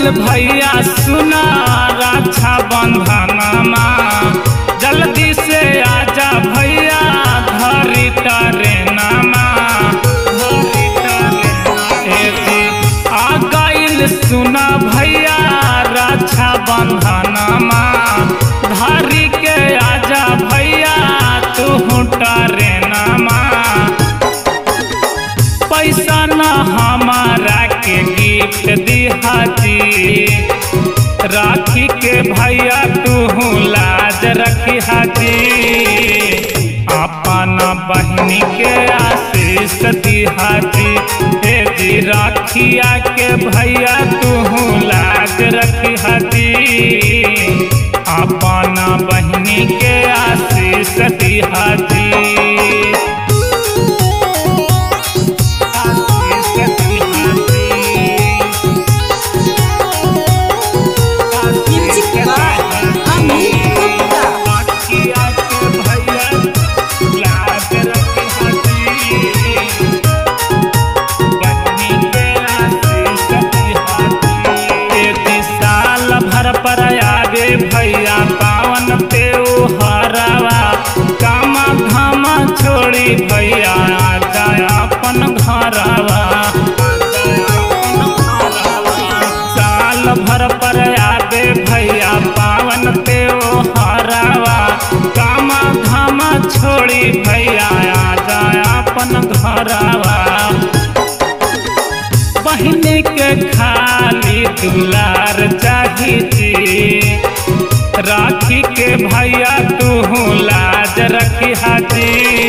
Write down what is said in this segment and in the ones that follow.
गईल भैया सुना रक्षा बंधनमा जल्दी से आजा भैया धरी टरेनमा धरी टरेनमा। ए जी, आ गईल सुना भैया रक्षा बंधनमा धरी के आजा भैया तू टरेनमा पैसा न हमारा के गिफ्ट दिहाती राखी के भैया तू लाज रखी हाथी अपन बहनी के आशीष दिहाती हे जी राखिया के भैया तू लाज रखी हाथी अपन बहनी के आशीष दिहाती म्यूजिक बाय अमित गुप्ता साल भर पर आगे भैया पावन त्योहारवा कामा धामा छोड़ी भैया आजा अपन घरवा साल भर पर आगे भैया पावन त्योहारवा कामा धामा छोड़ी भैया आजा अपन घरवा बहनी के खाली दुलार चाहिए राखी के भैया तू लाज रखी हाजी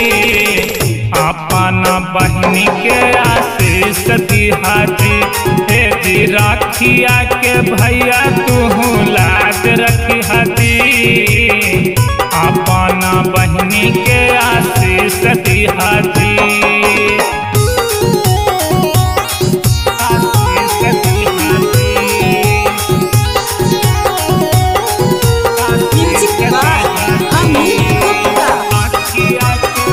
अपन बहनी के आशीष दिहाजी हे जी राखिया के भैया तू लाज रखी हाजी अपन बहनी के आशीष दिहाजी म्यूजिक बाय अमित गुप्ता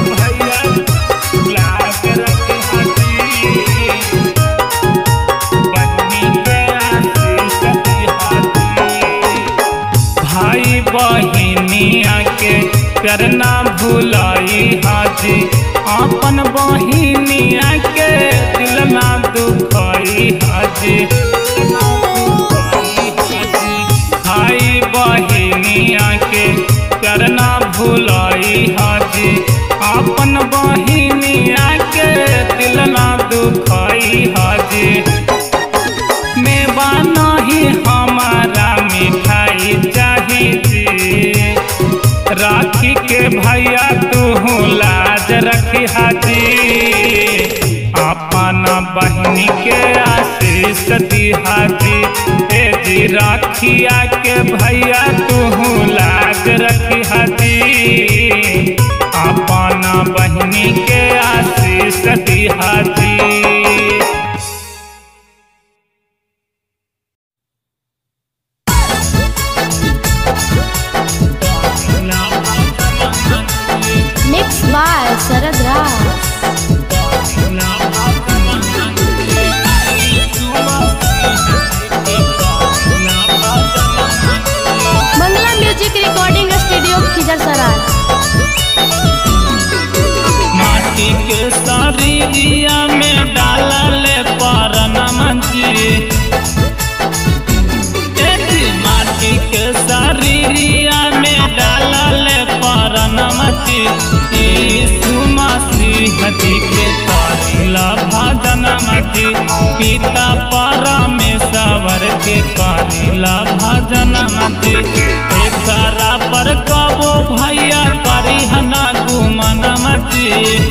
भाई बहिनिया के प्यार ना भुलाई हाजी अपन बहिनिया के दिल ना दुखाई हाजी भाई बहिनिया के प्यार ना भुलाई हाजी अपन बहिनिया के दिल ना दुखाई हाजी मेवा नहीं हमारा मिठाई चाहिए राखी के भैया तू लाज रखी हाजी अपन बहनी के आशीष दिहाजी हे जी राखिया के भैया तू लाज रखी हाजी अपन बहनी के आशीष दिहाजी mix by Sharad Raj Mangla music recording studio Khizarsarai माटी के शरीरिया में डालल परनमजी माटी के शरीरिया में डालल परनमजी यीशु मसीह जी के करिला भजन मजी पिता परमेश्वर के करिला भजन मजी एकरा पर कबो भैया करी हना गुमन मजी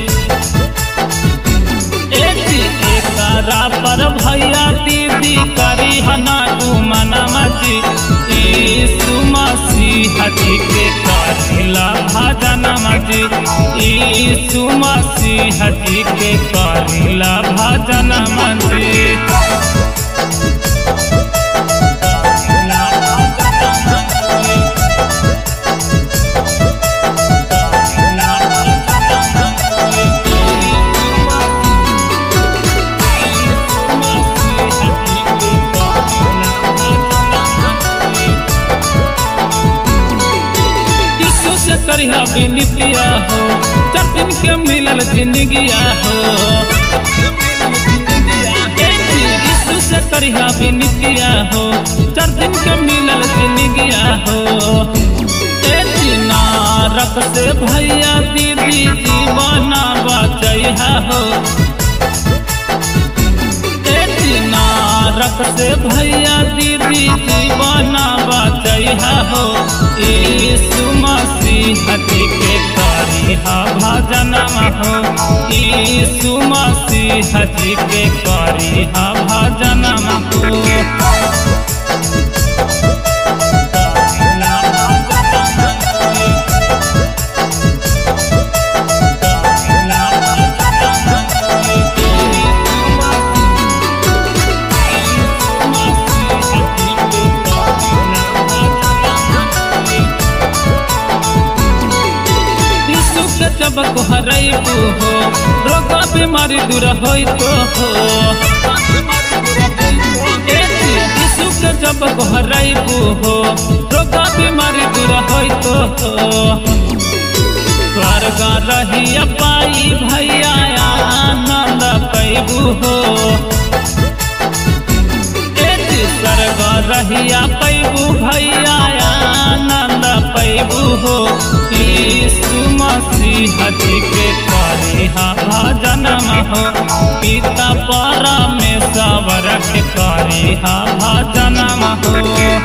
एकरा पर भैया दीदी करी हना गुमन मजी यीशु मसीह जी के करिला भजन मजी यीशु मसीह जी के करिला भजन मजी बिनितिया हो चार दिन के मिलल जिंदगिया हो यीशु से करिहा बिनितिया हो चार दिन के मिलल जिंदगिया हो ए दिना रख से भैया दीदी जीवना बचैहा हो ना रख से भैया दीदी जीवना बचैहा हो यीशु मसीह जी के करिहा भजनमा हो यीशु मसीह जी के करिहा भजनमा हो यीशु के जब को हरैबू हो रोग बीमारी दूर होई तो हो यीशु के जब को हरैबू हो रोग बीमारी दूर होई तो हो स्वर्ग रही पाई भैया आनंद पैबू हो स्वर्ग रहिया पैबू भैया आनंद पैबू हो यीशु मसीह जी के करिहा भजनम हो पिता परमेश्वर के करिहा भजनम हो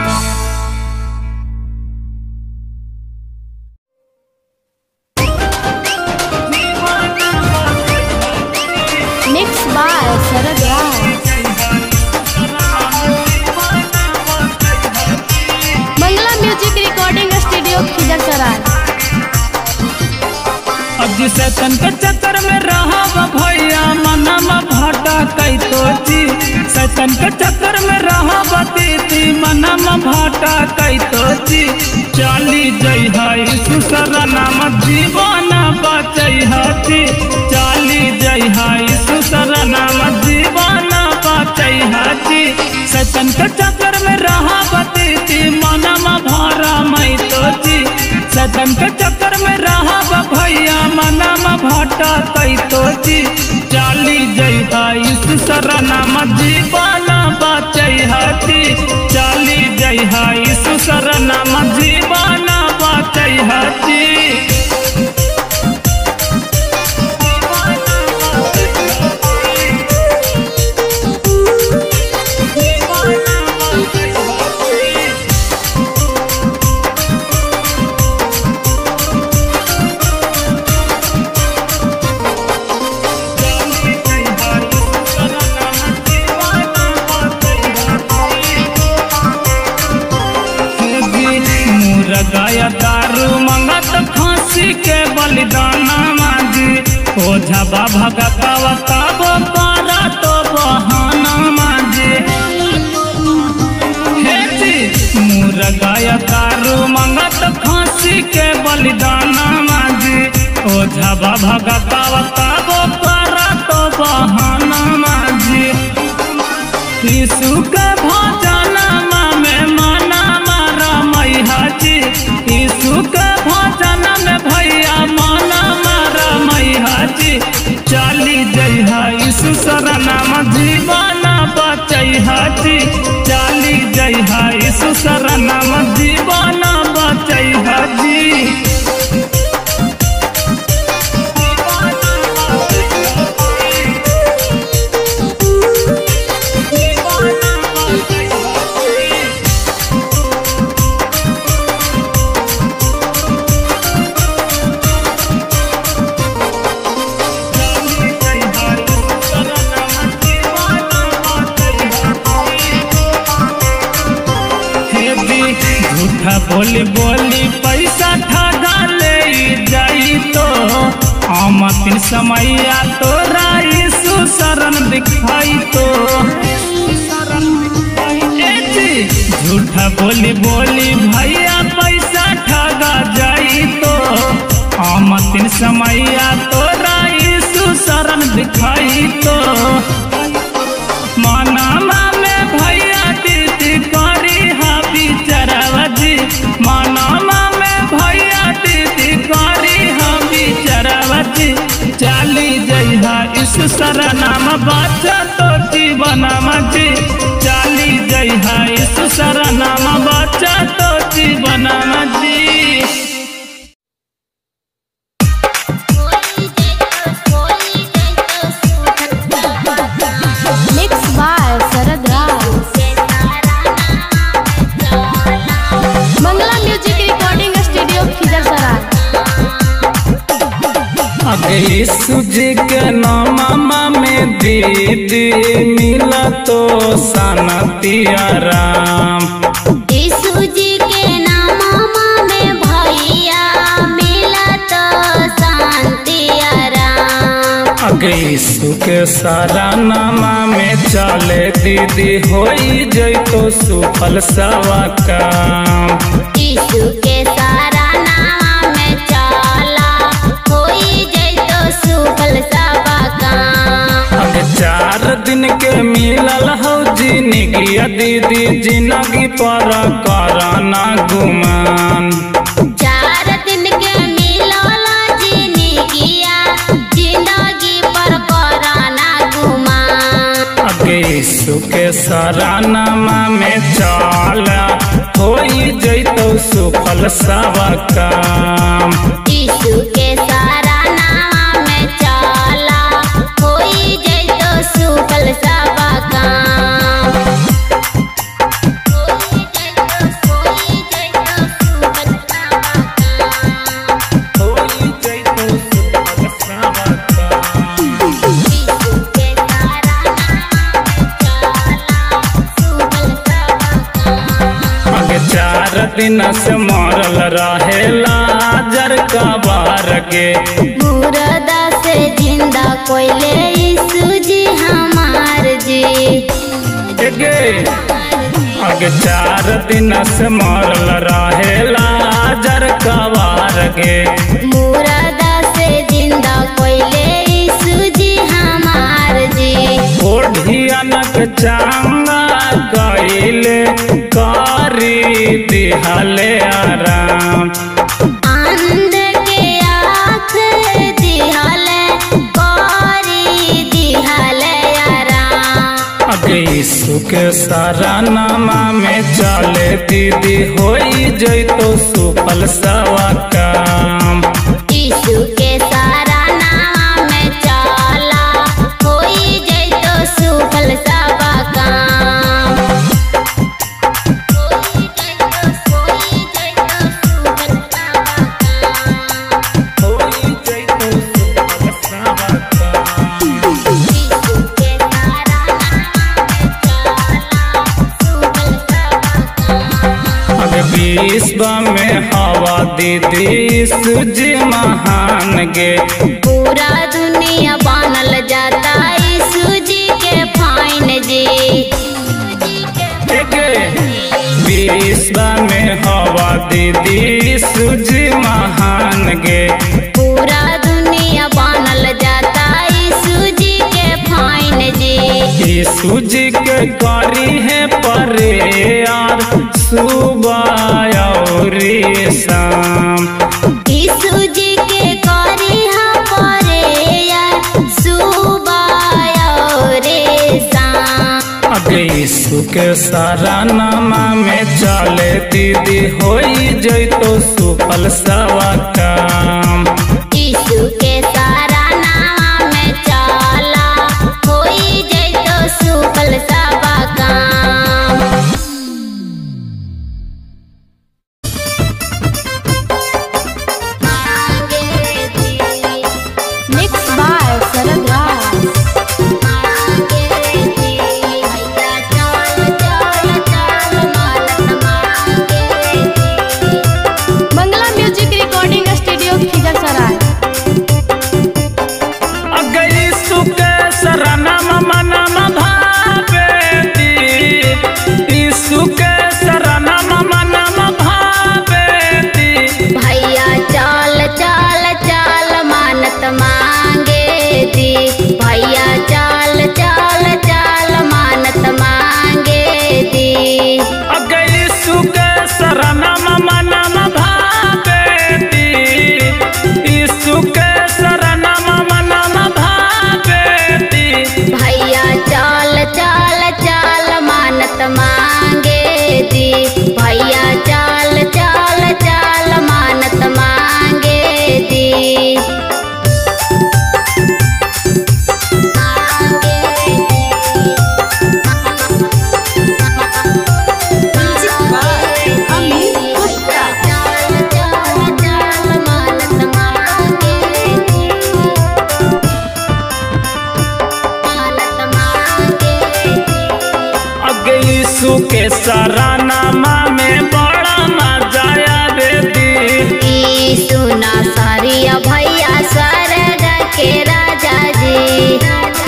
mix by Sharad Raj Mangla music recording studio Khizarsarai अब जिसे तन के चक्कर में रहा भैया मनमा भाटा कई तो जी सैतन के चक्कर में रहा बतीती मनमा भाटा कई तो जी चाली जई है सुसर नाम जीवन बचई हती चाली जई है सुसर नाम जीवन बचई हती सैतन के चक्कर में रहा बतीती मनमा भरा मई तो जी सदन के चक्कर में रहा भैया मनामा भाटा कई तो जी चाली जई इस सरनाम जीवाना बचई हती चाली जई इस सरनाम जीवाना बचई हती मुरगाया दारू मंगत फांसी के बलिदाना माजी ओझा बाबा गतावा ताबो पारा तो बहाना माजी हे जी मुरगाया दारू मंगत फांसी के बलिदाना माजी ओझा बाबा गतावा ताबो पारा तो बहाना माजी यीशु के भजनमा में मना मारा मैया जी यीशु के भजन में भैया मना मारा मैया जी चाली जइहा यीशु शरणम जीवन बचैहा जी चाली जइहा यीशु शरणम जीवन बचैहा जी हे भी झूठा बोली बोली पैसा ठगा ले जाई तो आमतिन समैया तो राईसु शरण दिखाई तो ए जी, झूठा बोली बोली भैया पैसा ठगा जाई तो आमतिन समैया तो राईसु शरण दिखाई तो मनामा में भैया दीदी करी हा बिचरवा जी मनामा में भैया दीदी करी यीशु सारा नाम बचा तो जीवन जी चाली जय है यीशु सारा नाम बचा तो जीवन जी mix by Sharad Raj Mangla music recording studio Khizarsarai अगे यीशु जी के नामा में दीदी मिला तो सनती आराम यीशु जी के नामा में भैया मिला तो शांति आराम अगे यीशु के सारा नामा में चले दीदी होई जैतो सुफल सवा काम यीशु के सारा नाम में चला होई जैतो सुफल सबा काम अगे चार दिन के मिलल हो जिंदगी दीदी जिंदगी पर कराना गुमान चार दिन के मिलल जिंदगिया जिंदगी पर कराना घुमा अगे यीशु के सारा नामा में चला होई जैतो सुफल सवा काम यीशु के सारा नाम में चला होई जैतो सुफल सबा काम होई जैतो होई जैतो सुफल सबा काम होई जैतो सुफल सवा काम यीशु के सारा नाम में चला सुफल सबा काम अगे चार दिन से मरल रहेला जर का बार गे मुर्दा से जिंदा कोयले यीशु जी हमार जी गे अगे चार दिन से मरल रहेला जर का बार गे मुर्दा से जिंदा कोयले यीशु जी हमार जी ओढ़ियनक चांगा कइले कारी दिहले आराम आंध के आँख दिहले कौरी दिहले आराम अगे यीशु के सारा नामा में चले दीदी होई जैतो सुफल सवा काम यीशु के सारा नाम में चला होई जैतो सुफल सबा काम होई जैतो होई जैतो सुफल सबा काम होई जैतो सुफल सवा काम यीशु के सारा नाम में चला सुफल सबा काम अगे विश्व में हवा दीदी सूजी महान गे पूरा दुनिया बनल जाता यीशु जी के फाइन जी गे विश्व में हवा दीदी सूजी महान गे पूरा दुनिया बनल जाता यीशु जी के फाइन जी यीशु जी के करी है परे यार सुबह और शाम यीशु जी के करी हा परे यार सुबह और शाम अगे यीशु के सारा नामा में चले दीदी होई जैतो सुफल सवा काम यीशु के सारा नाम में चला होई जैतो सुफल सबा काम mix by Sharad Raj Mangla music recording studio Khizarsarai के सरानामा में बड़ा मजा आवे दी ई सुना सारिया भैया स्वर्ग के राजा जी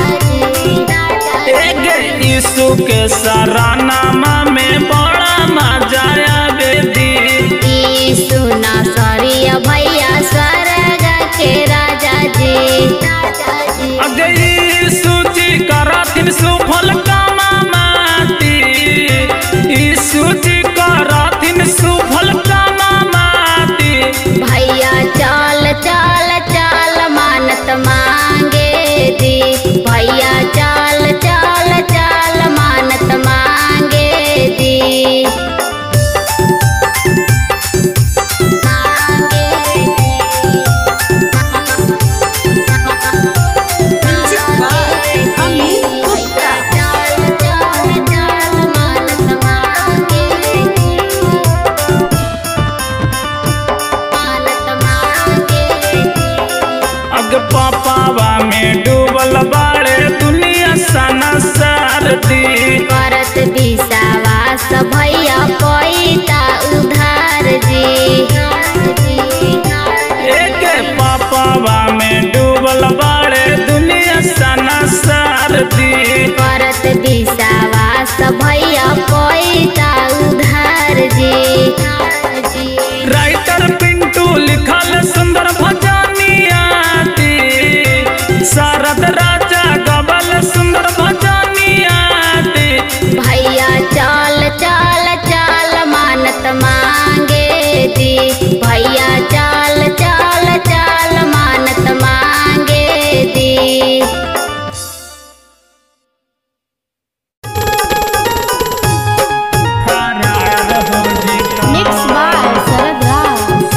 एगे यीशु के सरानामा में बड़ा मजा आवे दी ई सुना सारिया भैया स्वर्ग के राजा जी अगे यीशु जी कराथिन सुफल कामा माटी यीशु जी कराथिन सुफल कामा माटी भैया चाल चाल चाल मानत मांगे दी भैया चाल चाल चाल मानत मांगे दी मांगे म्यूजिक बाय अमित गुप्ता चाल चाल चाल मानत मांगे मानत मांगे अग पापावा में डूबल बाड़े दुनिया सना सरदी करत विश्वास भैया पैता उधार जी एक पापावा में डूबल बाड़े दुनिया सना सरदी करत विश्वास भैया पैता उधार जी राइटर पिंटू लिखल सुंदर भजनिया दी शारद राजा गबल सुंदर भजनिया दी भैया चाल चाल चाल मानत मांगे दी भैया चाल चाल चाल मानत मांगे दी mix by Sharad Raj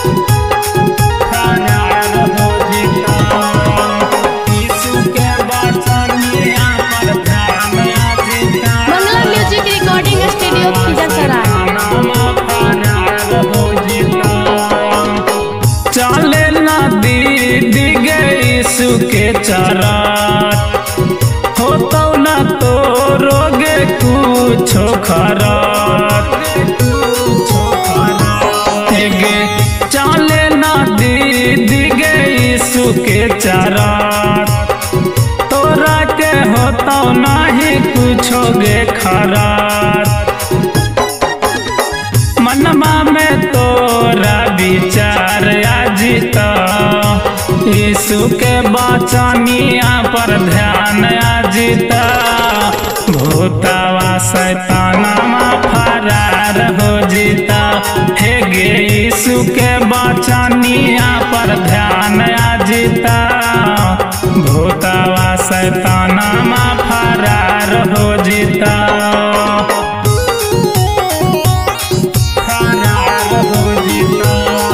Mangla music recording studio Khizarsarai चले ना दीदी गई सुके चरात हो तो ना तो रोगे कुछो खरात गे चले ना दीदी गई सुके चरात तोरा के होता नहीं कुछो गे खरात मनमा में तोरा विचार आजिता यीशु के बचनिया पर ध्यान आजिता भूतावा शैतानमा फरार हो जीता हे गे यीशु के बचनिया पर ध्यान आजिता भूतावा शैतानमा फरार हो जीता फरार हो जीता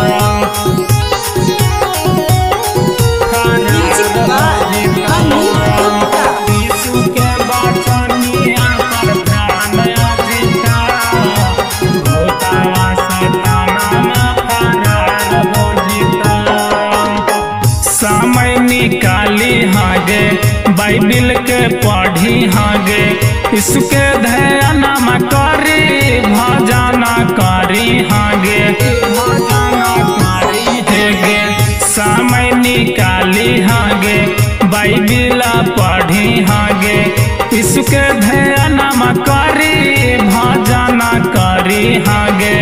म्यूजिक बाय अमित गुप्ता यीशु के बचनिया पर ध्यान आजिता भूतावा शैतानमा फरार हो जीता समय निकाली हागे बाइबिल के पढ़ी हागे इसके ध्यान करी भजन करी हागे भजन करी हेगे समय निकाली हागे बाइबिल पढ़ी हागे इसके ध्यान करी भजन करी हागे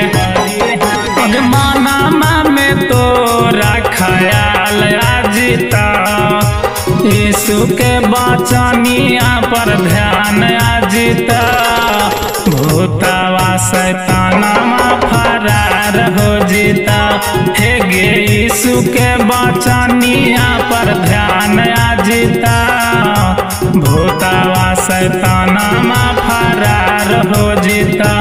माना में तोरा खयाल आजिता यीशु के बचनिया पर ध्यान आजिता भूतावा शैतानमा फरार हो जीता हे गे यीशु के बचनिया पर ध्यान आजिता भूतावा शैतानमा फरार हो जीता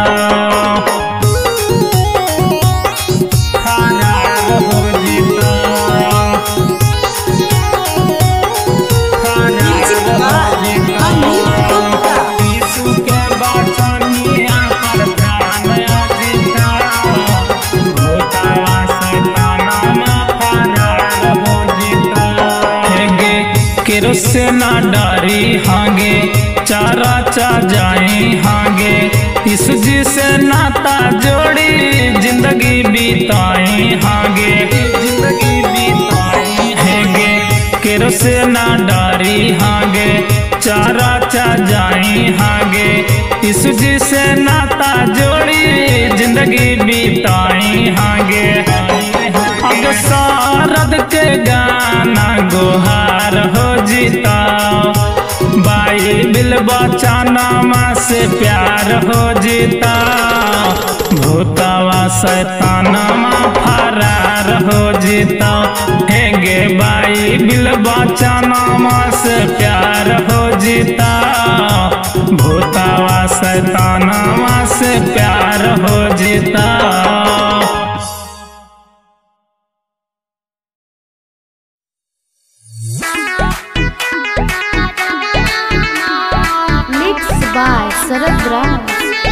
फरार हो जीता म्यूजिक बाय अमित गुप्ता यीशु के बचनिया पर ध्यान आजिता भूतावा शैतानमा फरार हो जीता हेगे केरो से ना डरी हागे चारा चा जाए हागे यीशु जी से नाता जोड़ी जिंदगी बिताई हागे जिंदगी बिताई हैगे केरो से ना डारी हागे चारा चा जाई हागे यीशु जी से नाता जोड़ी जिंदगी बिताई हागे अब शारद के गाना गोहार हो जीता बाइबिल बचानामा से प्यार हो जीता भूतावा शैतानामा फरार हो जीता हेगे बाइबिल बचानामा से प्यार हो जीता भूतावा शैतानामा से प्यार हो जीता mix by Sharad Raj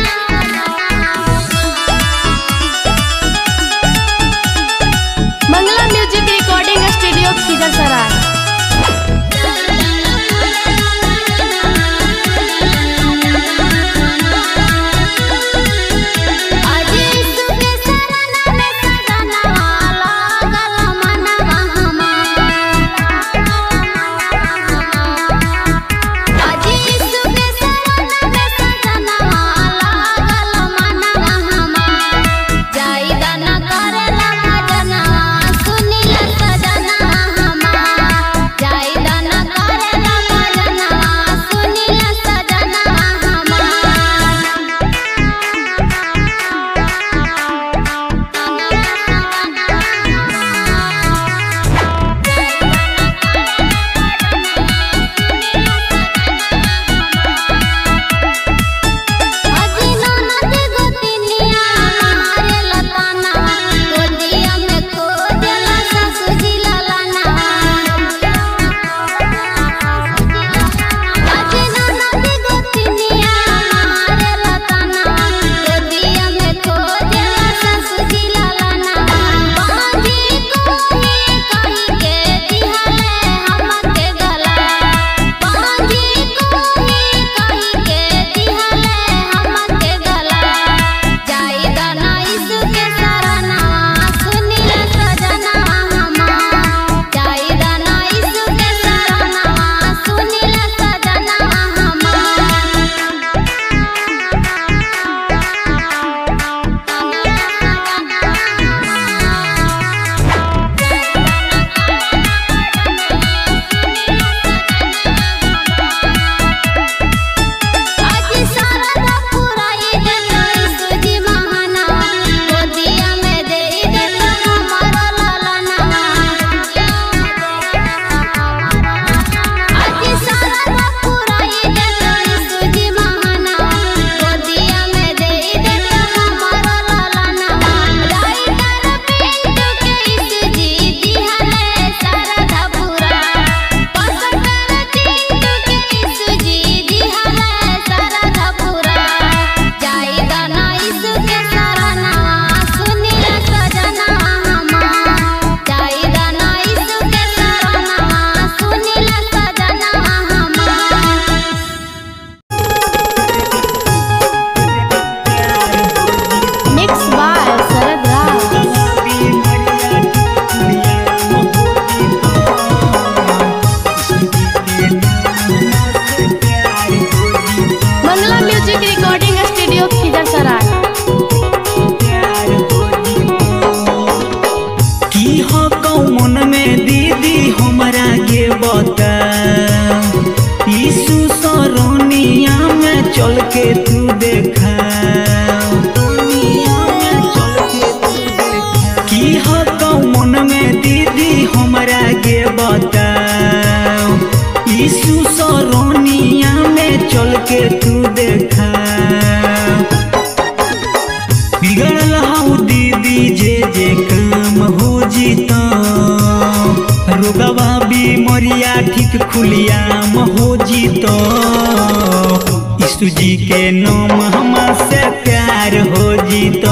Mangla music recording studio Khizarsarai ठीक खुलियाम हो जीतो यीशु जी के नाम हमसे प्यार हो जीतो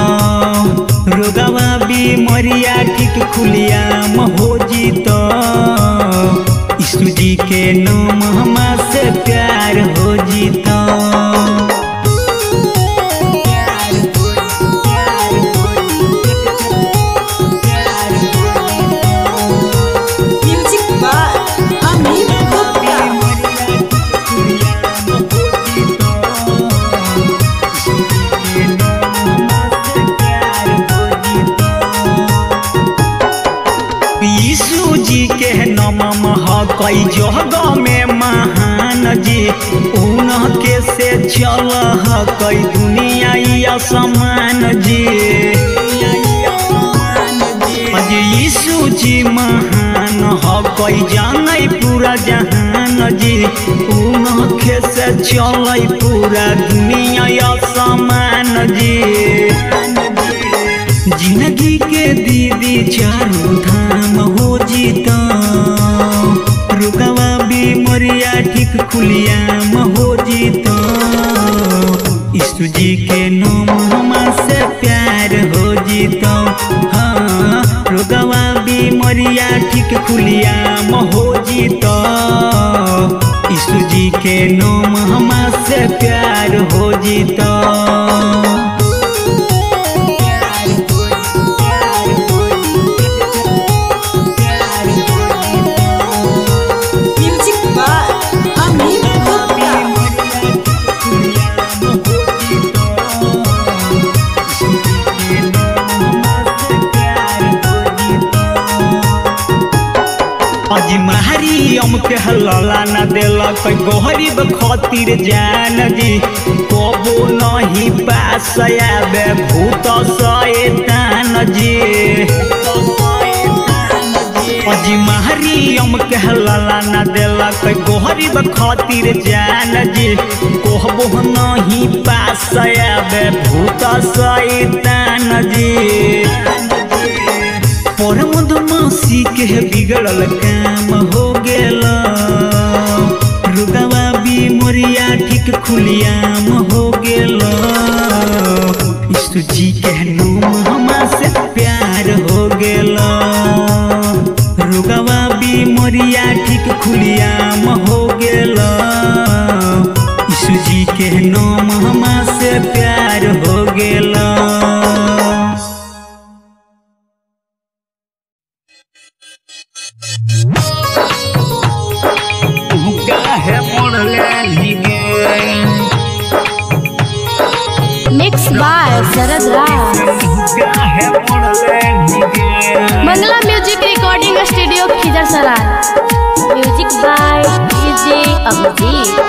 रोगवा बीमरिया ठीक खुलियाम हो जीतो यीशु जी के नाम हमसे प्यार हो जीतो के नमम ह कई जगह में महान जी उनके से चल ह कई दुनिया या समान जी अज यीशु जी महान ह कई जानै पूरा जहान जी उनके से चलै पूरा दुनिया या समान जी जिंदगी के दीदी चारू धाम हो जीता रुकवा बीमरिया ठीक खुलियाम हो जीता यीशु जी के नाम हमा से प्यार हो जीता हाँ रुकवा बीमरिया ठीक खुलियाम हो जीता यीशु जी के नाम हमा से प्यार हो जीता म्यूजिक बाय अमित गुप्ता अजी महारी हमके हल्ला न देलक गरीब खातिर जान जी कबो नहीं पास आबे भूत शैतान जी अजी महारी हमके हल्ला न देलक गरीब खातिर जान जी कहबो नहीं पास आबे भूत शैतान जी पर मधुमासी के बिगड़ल काम हो गेल रुगवा बीमरिया ठीक खुलियाम हो गेल यीशु जी के नाम हमा से प्यार हो गेल रुगवा बीमरिया ठीक खुलियाम हो गेल यीशु जी के नाम हमा से प्यार हो गेल काहे मोड़ले निगे मिक्स बाय शरद राज काहे मोड़ले निगे Mangla music recording studio Khizarsarai music by DJ Abhijit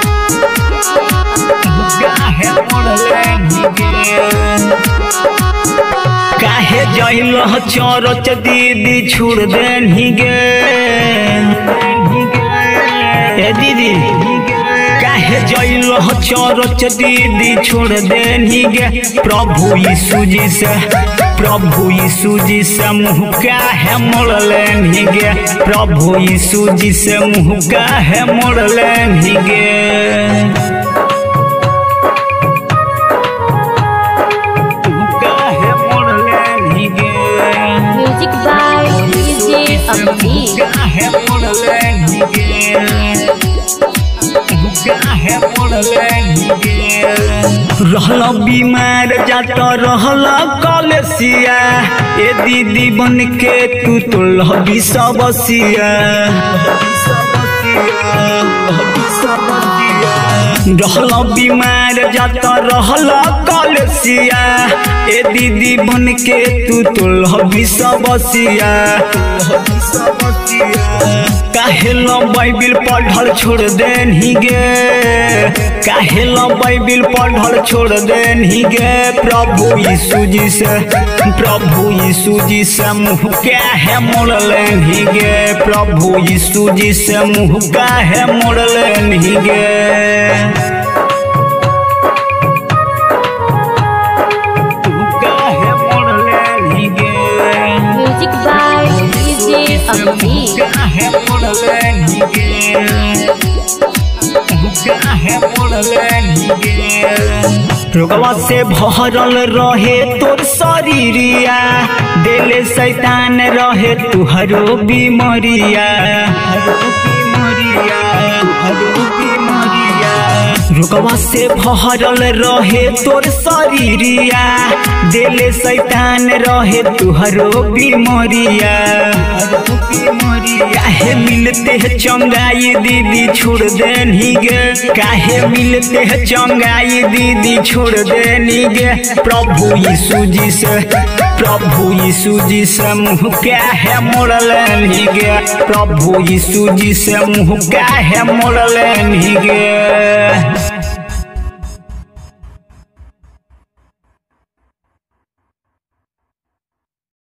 काहे मोड़ले निगे काहे जइल चरच दीदी छोड़ दे निगे ए दीदी काहे जइल चरच दीदी छोड़ दे निगे प्रभु यीशु जी से प्रभु यीशु जी से मुँह काहे मोड़ले निगे प्रभु यीशु जी से मुँह काहे मोड़ले निगे काहे मोड़ले निगे म्यूजिक बाय डीजे अभिजीत काहे मोड़ले निगे काहे मोड़ले निगे रहल बीमार जात रहल कलसिया ए दीदी बन के तू तो लहबी सबसिया रहल बीमार जात रहल कलसिया ए दीदी बन के तू तो लहबी सबसिया काहे लो बाइबिल पढ़ल छोड़ देन ही गे काहे लो बाइबिल पढ़ल छोड़ देन ही गे प्रभु यीशु जी से प्रभु यीशु जी से मुँह क्या है मोड़ लेन ही गे प्रभु यीशु जी से मुँह का है मोड़ लेन ही गे काहे मोड़ लेन ही गे म्यूजिक बाय डीजे अभिजीत काहे मोड़ले निगे काहे मोड़ले निगे रोगवा से भरल रहे तोर शरीरिया दिल शैतान रहे तुहरो बीमरिया हरो बीमरिया हरो बीमरिया रोगवा से भरल रहे तोर शरीरिया दिल शैतान रहे तुहरो बीमरिया काहे मिलते है चंगाई दीदी छोड़ देनी गे काहे मिलते है चंगाई दीदी छोड़ देनी गे प्रभु यीशु जी से प्रभु यीशु जी से मुँह क्या है मोड़ले गे प्रभु यीशु जी से मुँह क्या है मोड़ले गे